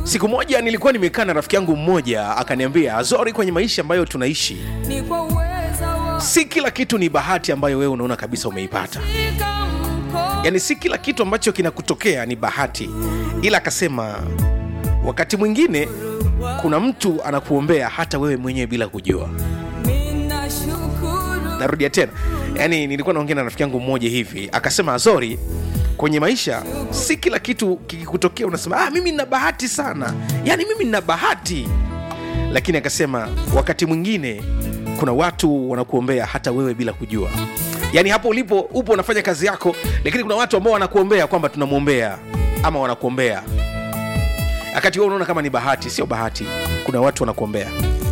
siku moja nilikuwa nimekaa na rafiki yangu mmoja akaniambia azori kwenye maisha ambayo tunaishi ni kwa uweza wa si kila kitu ni bahati ambayo wewe unaona kabisa umeipata shika mkono yaani si kila kitu ambacho kinakutokea ni bahati ila akasema wakati mwingine kuna mtu anakuombea hata wewe mwenyewe bila kujua mina shukuru narudia tena yaani nilikuwa naongea na rafiki yangu mmoja hivi akasema azori kwenye maisha si kila kitu kikikutokea unasema ah, mimi nina bahati sana yaani mimi nina bahati lakini akasema wakati mwingine kuna watu wanakuombea hata wewe bila kujua yaani hapo ulipo upo unafanya kazi yako lakini kuna watu ambao wanakuombea kwamba tunamwombea ama wanakuombea wakati wewe unaona kama ni bahati sio bahati kuna watu wanakuombea